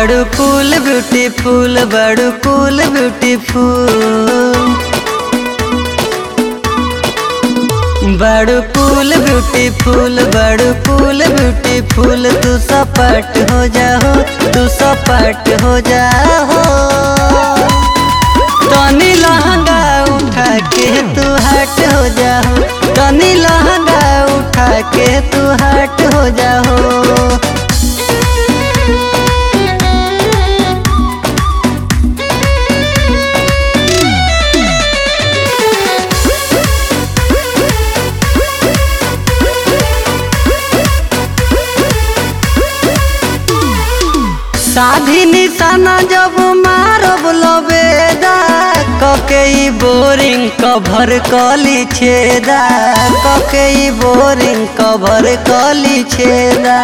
बड़ू कूल ब्यूटीफुल बड़ू कूल ब्यूटीफुल बड़ू कूल ब्यूटीफुल बड़ू कूल ब्यूटीफुल तू सपाट हो जाओ तू सपाट हो जाओ तनी लहंगा उठा के तू हट हो जाओ तनी लहंगा उठा के तू हट हो जाओ साधी निशाना जब मारब लबेदा कके ई बोरिंग कभर कली छेदा कके ई बोरिंग कभर कली छेदा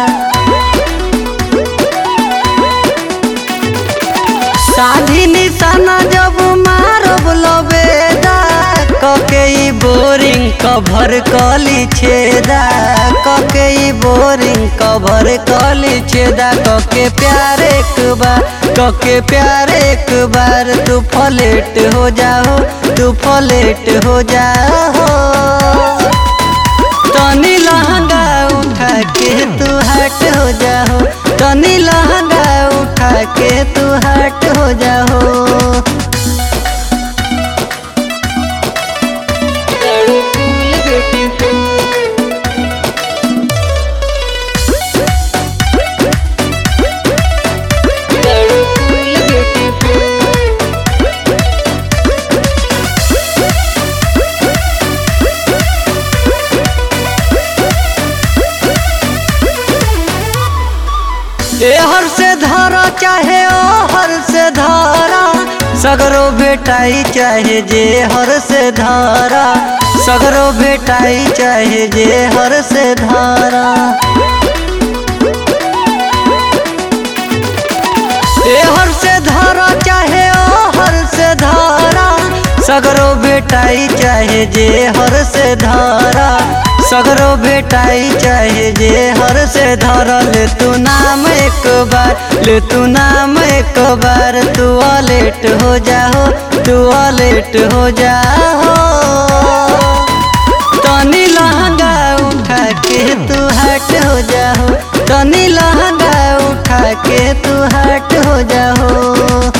साधी निशाना जब मारब लबेदा कके ई बोरिंग कभर कली छेदा कके ई बोरिंग कभर कली छेदा कके प्यार एक बार कके प्यार एक बार तू फलेट हो जाओ तू फलेट हो जाओ तनी लहंगा उठा के तू हट हो जाओ तनी लहंगा उठा के तू हट हो जाओ एहर से धारा चाहे ओहर से धारा सगरो बेटाई चाहे जे हर से धारा सगरो बेटाई चाहे जे हर से धारा एहर से धारा चाहे ओहर से धारा सगरो बेटाई चाहे जे हर से धारा सगरो बेटाई चाहे जे हर से धर ले तू नाम एक बार ले तू नाम एक बार तू अलेट हो जाओ तू अलेट हो जाओ तनी लहंगा उठा के तू हट हो जाओ तनी लहंगा उठा के तू हट हो जाओ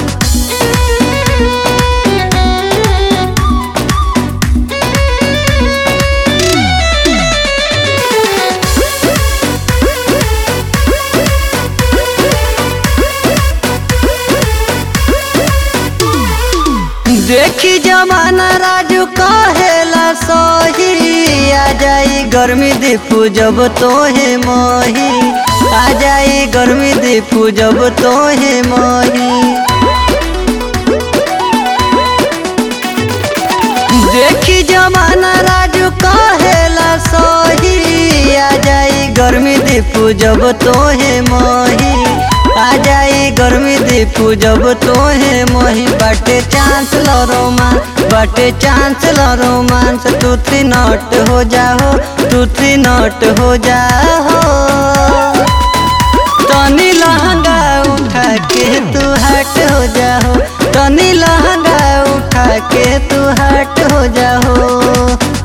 देखी जमाना राजू कहेला सही आ जाई गर्मी दीपू जब तोहे मोही आ जाई गर्मी दीपू जब तोहे मोही देखी जमाना राजू कहेला सही आ जाई गर्मी दीपू जब तोहे मोही आ जाई गर्मी दीपू जब तोहे मोही बाटे चांस लो रोमांस बाटे चांस लो रोमांस तू थ्री नॉट हो जाओ तू थ्री नॉट हो जाओ तनी लहंगा उठा के तू हट हो जाओ तनी लहंगा उठा के तू हट हो जाओ